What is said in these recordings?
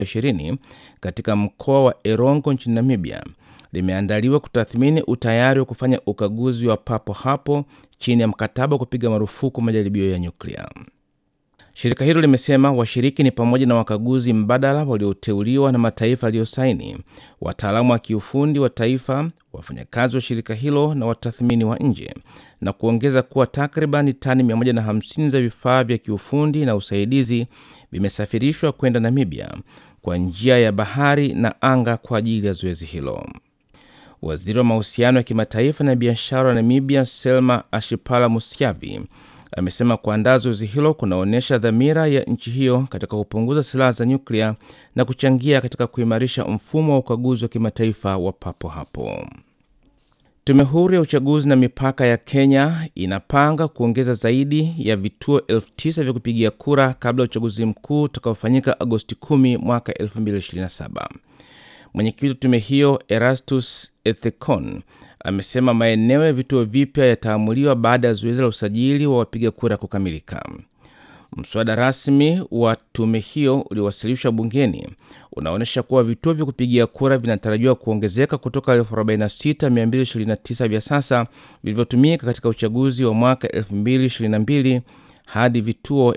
20 katika mkoa wa Erongo nchini Namibia limeandaliwa kutathmini utayari wa kufanya ukaguzi wa papo hapo chini ya mkataba wa kupiga marufuku majaribio ya nyuklia. Shirika hilo limesema washiriki ni pamoja na wakaguzi mbadala walioteuliwa na mataifa yaliyosaini, wataalamu wa kiufundi wa taifa, wafanyakazi wa shirika hilo na watathmini wa nje, na kuongeza kuwa takriban tani 150 za vifaa vya kiufundi na usaidizi vimesafirishwa kwenda Namibia kwa njia ya bahari na anga kwa ajili ya zoezi hilo. Waziri wa mahusiano ya kimataifa na biashara wa Namibia, Selma Ashipala Musyavi, amesema kuandaa zoezi hilo kunaonyesha dhamira ya nchi hiyo katika kupunguza silaha za nyuklia na kuchangia katika kuimarisha mfumo wa ukaguzi wa kimataifa wa papo hapo. Tume huru ya uchaguzi na mipaka ya Kenya inapanga kuongeza zaidi ya vituo elfu tisa vya kupigia kura kabla ya uchaguzi mkuu utakaofanyika Agosti 10 mwaka 2027. Mwenyekiti wa tume hiyo Erastus Ethekon amesema maeneo ya vituo vipya yataamuliwa baada ya zoezi la usajili wa wapiga kura kukamilika. Mswada rasmi wa tume hiyo uliowasilishwa bungeni unaonyesha kuwa vituo vya kupigia kura vinatarajiwa kuongezeka kutoka 46229 vya sasa vilivyotumika katika uchaguzi wa mwaka 2022 hadi vituo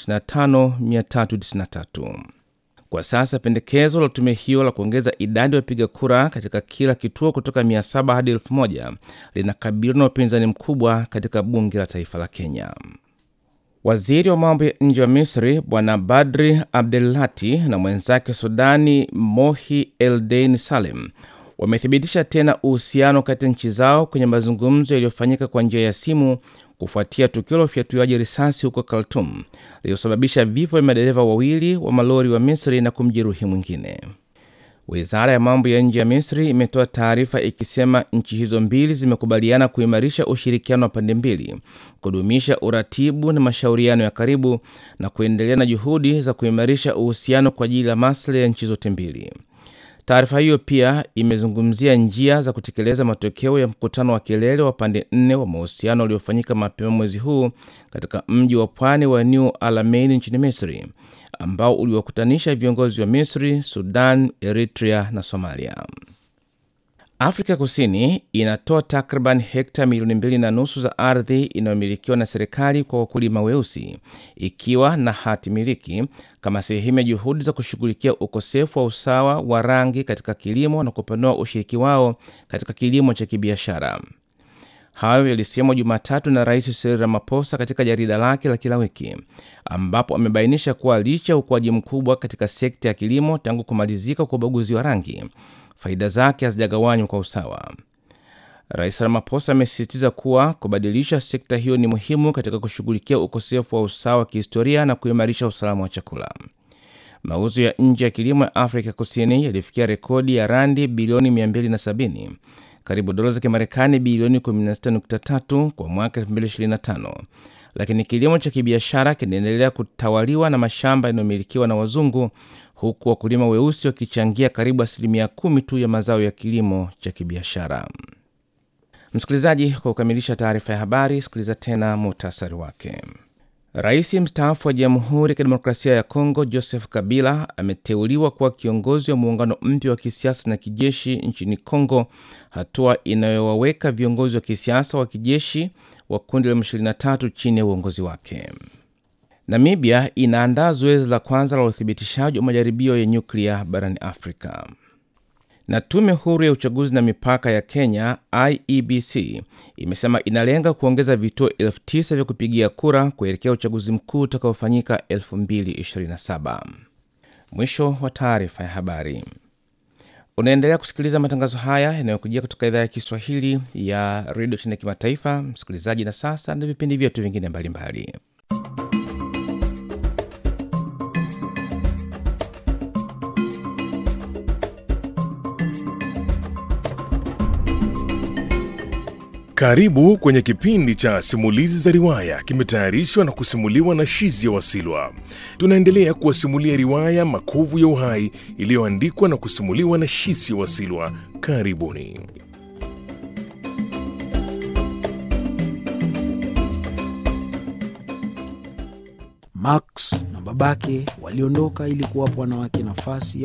55393. Kwa sasa pendekezo la tume hiyo la kuongeza idadi ya wapiga kura katika kila kituo kutoka 700 hadi 1000 linakabiliwa na upinzani mkubwa katika bunge la taifa la Kenya. Waziri wa mambo ya nje wa Misri Bwana Badri Abdelati na mwenzake Sudani Mohi Eldein Salem wamethibitisha tena uhusiano kati ya nchi zao kwenye mazungumzo yaliyofanyika kwa njia ya simu kufuatia tukio la ufyatuaji risasi huko Khartoum lililosababisha vifo vya madereva wawili wa malori wa Misri na kumjeruhi mwingine. Wizara ya mambo ya nje ya Misri imetoa taarifa ikisema nchi hizo mbili zimekubaliana kuimarisha ushirikiano wa pande mbili, kudumisha uratibu na mashauriano ya karibu na kuendelea na juhudi za kuimarisha uhusiano kwa ajili ya maslahi ya nchi zote mbili. Taarifa hiyo pia imezungumzia njia za kutekeleza matokeo ya mkutano wa kilele wa pande nne wa mahusiano uliofanyika mapema mwezi huu katika mji wa pwani wa New Alamein nchini Misri, ambao uliwakutanisha viongozi wa Misri, Sudan, Eritrea na Somalia. Afrika Kusini inatoa takriban hekta milioni mbili na nusu za ardhi inayomilikiwa na serikali kwa wakulima weusi ikiwa na hati miliki kama sehemu ya juhudi za kushughulikia ukosefu wa usawa wa rangi katika kilimo na kupanua ushiriki wao katika kilimo cha kibiashara. Hayo yalisemwa Jumatatu na Rais Cyril Ramaphosa katika jarida lake la kila wiki, ambapo amebainisha kuwa licha ya ukuaji mkubwa katika sekta ya kilimo tangu kumalizika kwa ubaguzi wa rangi faida zake hazijagawanywa kwa usawa. Rais Ramaphosa amesisitiza kuwa kubadilisha sekta hiyo ni muhimu katika kushughulikia ukosefu wa usawa wa kihistoria na kuimarisha usalama wa chakula. Mauzo ya nje ya kilimo ya Afrika Kusini yalifikia rekodi ya randi bilioni 270, karibu dola za Kimarekani bilioni 16.3 kwa mwaka 2025, lakini kilimo cha kibiashara kinaendelea kutawaliwa na mashamba yanayomilikiwa na wazungu huku wakulima weusi wakichangia karibu asilimia kumi tu ya mazao ya kilimo cha kibiashara. Msikilizaji, kwa kukamilisha taarifa ya habari, sikiliza tena muhtasari wake. Rais mstaafu wa Jamhuri ya Kidemokrasia ya Kongo Joseph Kabila ameteuliwa kuwa kiongozi wa muungano mpya wa kisiasa na kijeshi nchini Kongo, hatua inayowaweka viongozi wa kisiasa wa kijeshi wa kundi la M23 chini ya uongozi wake. Namibia inaandaa zoezi la kwanza la uthibitishaji wa majaribio ya nyuklia barani Afrika. Na tume huru ya uchaguzi na mipaka ya Kenya IEBC imesema inalenga kuongeza vituo elfu tisa vya kupigia kura kuelekea uchaguzi mkuu utakaofanyika 2027. Mwisho wa taarifa ya habari. Unaendelea kusikiliza matangazo haya yanayokujia kutoka idhaa ya Kiswahili ya redio chini ya kimataifa, msikilizaji. Na sasa na vipindi vyetu vingine mbalimbali Karibu kwenye kipindi cha simulizi za riwaya, kimetayarishwa na kusimuliwa na Shizi ya Wasilwa. Tunaendelea kuwasimulia riwaya Makovu ya Uhai iliyoandikwa na kusimuliwa na Shizi ya Wasilwa. Karibuni. Max na babake waliondoka ili kuwapa wanawake nafasi